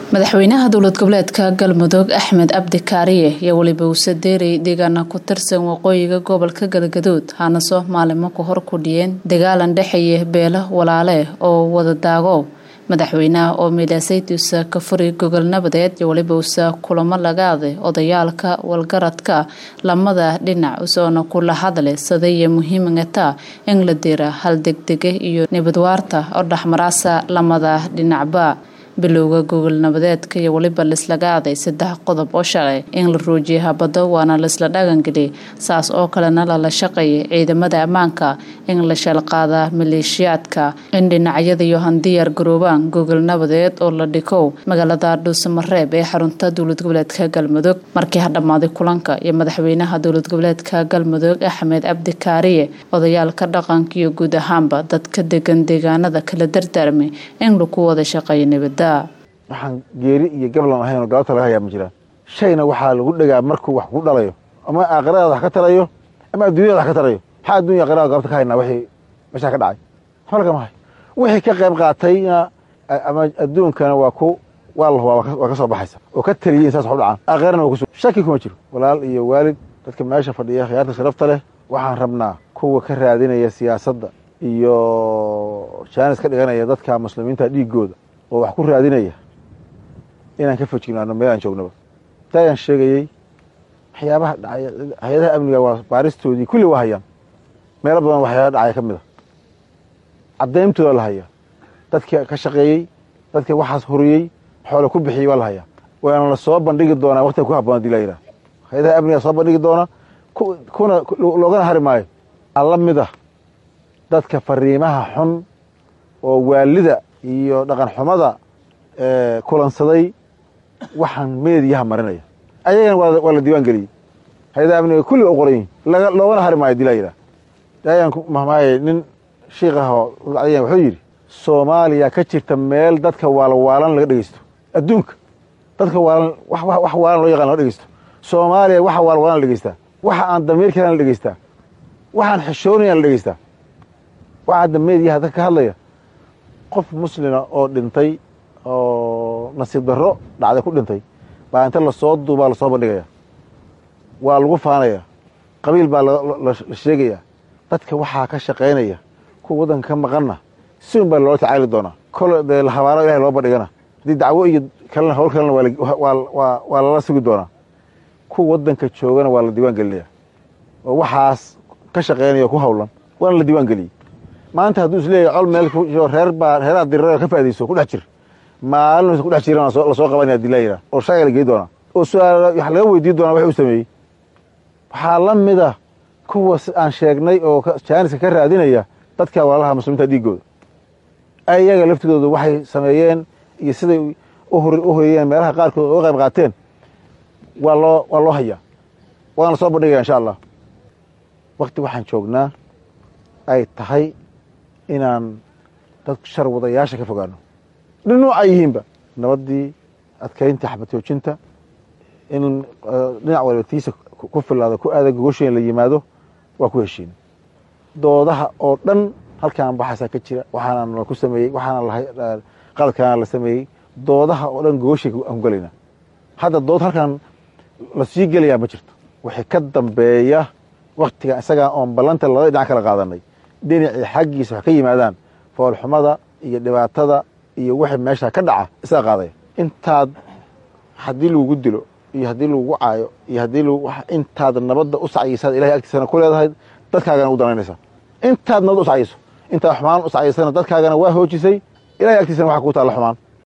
madaxweynaha dowlad goboleedka galmudug axmed cabdi kaariye iyo weliba uuse deerey deegaana ku tirsan waqooyiga gobolka galgaduud haanaso maalimo ka hor ku dhiyeen dagaalan dhexeeya beelo walaale oo wada daago madaxweynaha oo miilaasaydiisa ka furi gogol nabadeed iyo weliba uuse kulamo lagaaday odayaalka walgaradka lamada dhinac usoona kula hadle sadaya muhiimagata in la dira hal degdege iyo nabadwaarta oo dhexmaraasa lamada dhinacba bilowga gogol nabadeedka iyo weliba laislaga aaday saddex qodob oo shalay in la ruujiya habado waana laisla dhaqangeliy saas oo kalena lala shaqeeyay ciidamada ammaanka in la shalqaadaa maleeshiyaadka in dhinacyada iyo handiyaar garoobaan gogol nabadeed oo la dhikow magaalada dhuusamareeb ee xarunta dowlad goboleedka galmudug markii ha dhammaaday kulanka iyo madaxweynaha dowlad goboleedka galmudug axmed cabdi kaariye odayaalka dhaqanka iyo guud ahaanba dadka degan deegaanada kala dardaarmay in lagu wada shaqeeyo nabada waxaan geeri iyo gablan ahaynoo galabta laga hayaa ma jiraan shayna waxaa lagu dhegaa markuu wax ku dhalayo ama aakhiradaada wax ka tarayo ama adduunyada wax ka tarayo maxaa addunya aakhirada galabta ka haynaa wixii meeshaa ka dhacay waxba lagama hayo wixii ka qayb qaatayna ama adduunkana waa ku waa la hubaa waa ka soo baxaysa oo ka taliyey in saas wax u dhacaan aakhirana waa kusu shaki kuma jiro walaal iyo waalid dadka meesha fadhiya khiyaarta sharafta leh waxaan rabnaa kuwa ka raadinaya siyaasadda iyo jaanis ka dhiganaya dadka muslimiinta dhiigooda oo wax ku raadinaya inaan ka fojignaano meel aan joognaba taayaan sheegayey waxyaabaha dhacay hay-adaha amniga waa baaristoodii kulli waa hayaan meelo badan waxyaaba dhacaya ka mid a caddayntooda la hayaa dadka ka shaqeeyey dadka waxaas huriyey xoole ku bixiyey waa la hayaa waana la soo bandhigi doonaa waqtiga ku habboon hadii la yidhaha hay-adaha amniga soo bandhigi doona kuna loogana hari maayo alla mid ah dadka fariimaha xun oo waalida iyo dhaqan xumada kulansaday waxaan meediyaha marinaya ayagana waa la diiwaan geliyey hay-adaha amniga kulliga u qoran yihin loogana hari maayo dila yidhaha daayaan ku mahmaayay nin shiik ah oo ulcadayan wuxuu yidhi soomaaliya ka jirta meel dadka waalwaalan laga dhegeysto adduunka dadka waalan wax waalan loo yaqan laga dhegeysto soomaaliya waxa waalwaalan la dhegeystaa waxa aan damiirkeena la dhegeystaa waxaan xishoonayan la dhegeystaa waxa hadda meediyaha dadka ka hadlaya qof muslima oo dhintay oo nasiib darro dhacday ku dhintay baa inta lasoo duubaa lasoo bandhigaya waa lagu faanaya qabiil baa la sheegaya dadka waxaa ka shaqaynaya kuwa waddanka ka maqanna si un baa loola tacaali doonaa kole dee habaano ilahay loo bandhigana haddii dacwo iyo kalena hawl kalena waa lala sugi doonaa kuwa waddanka joogana waa la diiwaan gelinaya oo waxaas ka shaqaynaya o ku hawlan waana la diiwaan geliyey maanta hadduu is leeyahy col meel reer baa reeraha dirira ka faa'idayso ku dhex jir maalin ku dhex jiran lasoo qabanaya hadii la yidhaha oo shaaga la gey doonaa oo su-aal wax laga weydiin doonaa wax uu sameeyey waxaa la mid ah kuwa aan sheegnay oo jaaniska ka raadinaya dadka walaalaha muslimiinta dhiigooda ayaga laftigooda waxay sameeyeen iyo siday u horiyeen meelaha qaarkood uga qayb qaateen waa loo waa loo hayaa waana la soo bandhigaya insha allah wakti waxaan joognaa ay tahay inaan dad shar wadayaasha ka fogaano dhinac ay yihiinba nabaddii adkaynta xabadjoojinta in dhinac waliba tiisa ku filaado ku aada gogosha in la yimaado waa ku heshiin doodaha oo dhan halkaan baxaasaa ka jira waxaana la ku sameeyey waxaana qaladkaana la sameeyey doodaha oo dhan gogoshay aan ku gelaynaa hadda dood halkaan la sii gelayaa ma jirto wixii ka dambeeya waktiga isagaa oon ballanta labada dhinac kala qaadanay dhinacii xaggiisa wax ka yimaadaan foolxumada iyo dhibaatada iyo wixii meesha ka dhaca isaga qaadaya intaad haddii lagugu dilo iyo haddii lagugu caayo iyo haddii intaad nabadda u sacyisaad ilahay agtiisana ku leedahay dadkaagana u danaynaysaa intaad nabadda u sacyayso intaad xumaan u sacyaysana dadkaagana waa hoojisay ilahay agtiisana waxa kuu taalla xumaan